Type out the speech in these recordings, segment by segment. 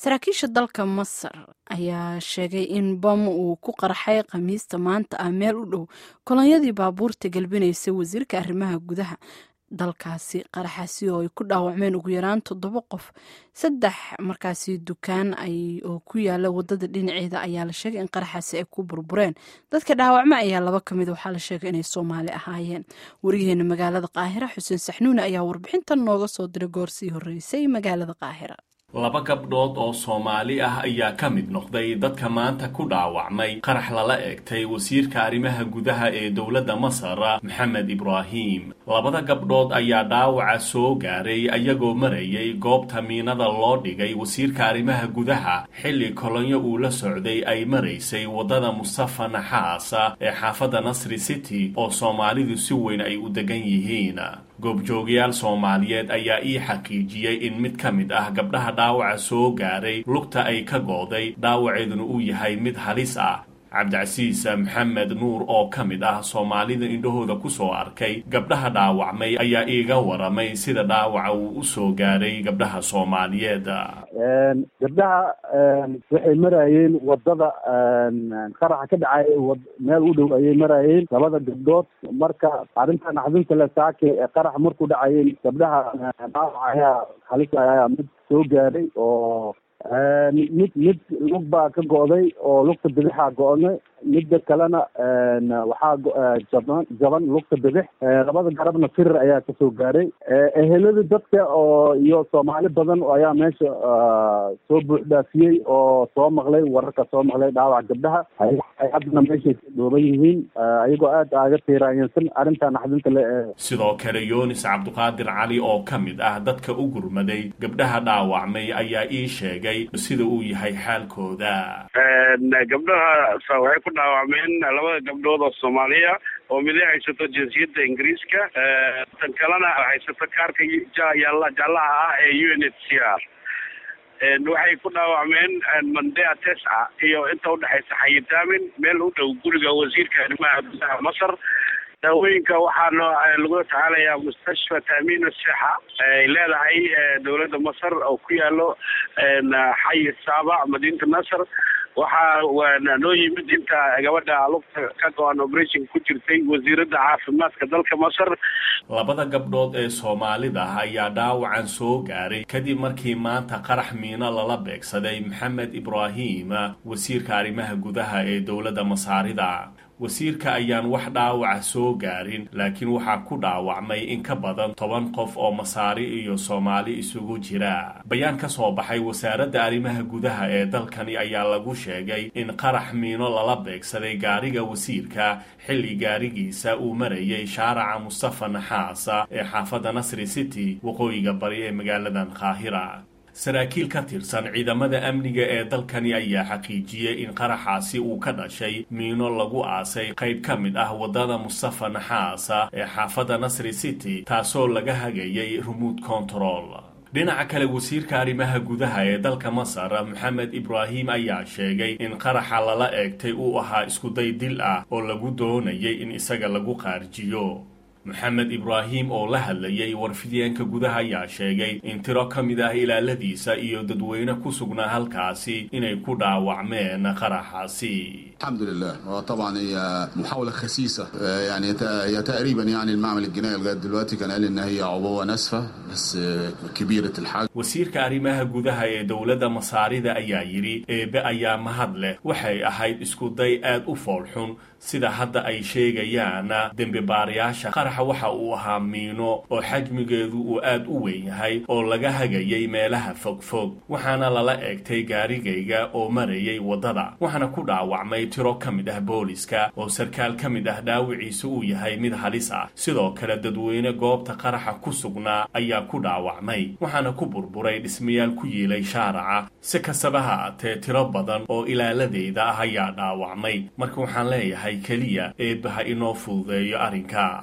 saraakiisha dalka masar ayaa sheegay in bam uu ku qarxay khamiista maanta ah meel u dhow kolonyadii baabuurta galbinaysa wasiirka arrimaha gudaha dalkaasi qaraxaasi oo ay ku dhaawacmeen ugu yaraan toddoba qof saddex markaasi dukaan oo ku yaala wadada dhinaceeda ayaa la sheegay in qaraxaasi ay ku burbureen dadka dhaawacma ayaa laba ka mid waxaa la sheegay inay soomaali ahaayeen wariyaheena magaalada qaahira xuseen saxnuune ayaa warbixintan nooga soo diray goorsii horreysay magaalada qaahira laba gabdhood oo soomaali ah ayaa ka mid noqday dadka maanta ku dhaawacmay qarax lala eegtay wasiirka arrimaha gudaha ee dowladda masar maxamed ibraahim labada gabdhood ayaa dhaawaca soo gaaray ayagoo marayay goobta miinada loo dhigay wasiirka arrimaha gudaha xilli kolonyo uu la socday ay maraysay waddada mustafa naxaasa ee xaafadda nasri city oo soomaalidu si weyn ay u degan yihiin goobjoogayaal soomaaliyeed ayaa ii xaqiijiyey in mid ka mid ah gabdhaha dhaawaca soo gaaray lugta ay ka gooday dhaawaceeduna uu yahay mid halis ah cabdicasiis maxamed nuur oo ka mid ah soomaalida indhahooda ku soo arkay gabdhaha dhaawacmay ayaa iiga waramay sida dhaawaca uu u soo gaaray gabdhaha soomaaliyeed gabdhaha waxay marayeen wadada qaraxa ka dhacay meel u dhow ayay marayeen labada gabdhood marka arrinta naxdinta le saake qarax markuu dhacayeen gabdhaha dhaawac ayaa halis ayaa mid soo gaaray oo mid mid lug baa ka go'day oo lugta bidixaa go'nay midda kalena waxaa jaban jaban lugta bidix labada garabna firir ayaa kasoo gaaray ehelada dadka oo iyo soomaali badan ayaa meesha soo buuxdhaafiyey oo soo maqlay wararka soo maqlay dhaawac gabdhaha ay haddana meeshay dhooban yihiin ayagoo aad aaga tiiraanyansan arrinta naxdinta le sidoo kale yunis cabdiqaadir cali oo ka mid ah dadka u gurmaday gabdhaha dhaawacmay ayaa ii sheegay sida uu yahay xaalkooda gabdhaha waxay ku dhaawacmeen labada gabdhood oo soomaaliya oo midi haysato jinsiyadda ingiriiska tan kalena haysato kaarka jaalaha ah ee u n h c r waxay ku dhaawacmeen mandea tesca iyo inta udhexaysa xayitaamin meel u dhow guriga wasiirka arrimaha gudaha masar daawooyinka waxaa lagu tacaalayaa mustashfa taamiin sexa ay leedahay dowladda masar oo ku yaalo xayi saabac madiinta nasr waxaa noo yimid inta gabadha lugta ka go-an operation ku jirtay wasiiradda caafimaadka dalka masar labada gabdhood ee soomaalida ah ayaa dhaawacan soo gaaray kadib markii maanta qarax miino lala beegsaday maxamed ibraahim wasiirka arrimaha gudaha ee dowladda masaarida wasiirka ayaan wax dhaawaca soo gaarin laakiin waxaa ku dhaawacmay in ka badan toban qof oo masaari iyo soomaali isugu jira bayaan ka soo baxay wasaaradda arrimaha gudaha ee dalkani ayaa lagu sheegay in qarax miino lala beegsaday gaariga wasiirka xilli gaarigiisa uu marayay shaaraca mustafa naxaasa ee xaafadda nasri city waqooyiga bari ee magaaladan qaahira saraakiil ka tirsan ciidamada amniga ee dalkani ayaa xaqiijiyey in qaraxaasi uu ka dhashay miino lagu aasay qayb ka mid ah waddada mustafa naxaasa ee xaafadda nasri city taasoo laga hagayay remote control dhinaca kale wasiirka arrimaha gudaha ee dalka masar maxamed ibraahim ayaa sheegay in qaraxa lala eegtay uu ahaa iskuday dil ah oo lagu doonayay in isaga lagu qaarjiyo maxamed ibraahim oo la hadlayay warfidyaenka gudaha ayaa sheegay in tiro ka mid ah ilaaladiisa iyo dadweyne ku sugnaa halkaasi inay ku dhaawacmeen qaraxaasi الحمد لله طبعا هي محاولة خسيسة يعني هي تقريبا يعني المعمل الجنائي لغاية دلوقتي كان قال ان هي عبوة ناسفة بس كبيرة الحجم wasiirka arrimaha gudaha ee dowladda masaarida ayaa yidhi eebe ayaa mahad leh waxay ahayd iskuday aad u foolxun sida hadda ay sheegayaan dembi baarayaasha qaraxa waxa uu ahaa miino oo xajmigeedu uu aad u weyn yahay oo laga hagayay meelaha fogfog waxaana lala eegtay gaarigayga oo marayay waddada waxaana ku dhaawacmay tiro ka mid ah booliska oo sarkaal ka mid ah dhaawiciisa uu yahay mid halis ah sidoo kale dadweyne goobta qaraxa ku sugnaa ayaa ku dhaawacmay waxaana ku burburay dhismayaal ku yiilay shaaraca si kastaba ha aatee tiro badan oo ilaaladeyda ah ayaa dhaawacmay marka waxaan leeyahay keliya eebbaha inoo fududeeyo arrinka في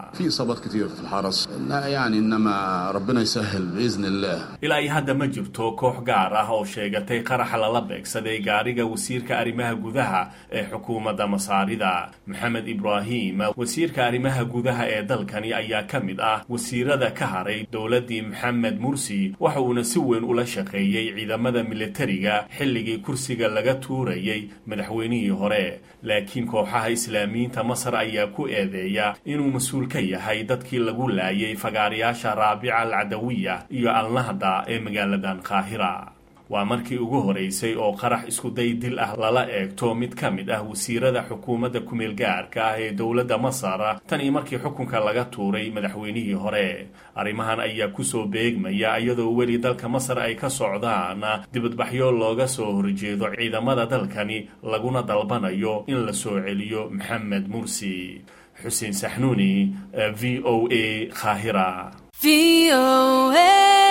اصابات كتير في الحرس لا يعني انما ربنا يسهل باذن الله ilaa iyo hadda ma jirto koox gaar ah oo sheegatay qaraxa lala beegsaday gaariga wasiirka arrimaha gudaha ee xukuumadda masaarida maxamed ibraahim wasiirka arrimaha gudaha ee dalkani ayaa ka mid ah wasiirada ka haray dowladdii maxamed mursi waxa uuna si weyn ula shaqeeyey ciidamada militariga xilligii kursiga laga tuurayay madaxweynihii hore laakiin kooxaha islaamiyiinta masar ayaa ku eedeeya inuu mas-uul ka yahay dadkii lagu laayay fagaarayaasha raabica alcadawiya iyo alnahda ee magaaladan qaahira waa markii ugu horeysay oo qarax iskuday dil ah lala eegto mid ka mid ah wasiirada xukuumadda kumeel gaarka ah ee dowladda masar tan iyo markii xukunka laga tuuray madaxweynihii hore arrimahan ayaa kusoo beegmaya iyadoo weli dalka masar ay ka socdaan dibadbaxyo looga soo horjeedo ciidamada dalkani laguna dalbanayo in la soo celiyo maxamed mursi xuseen saxnuuni v o a qaahira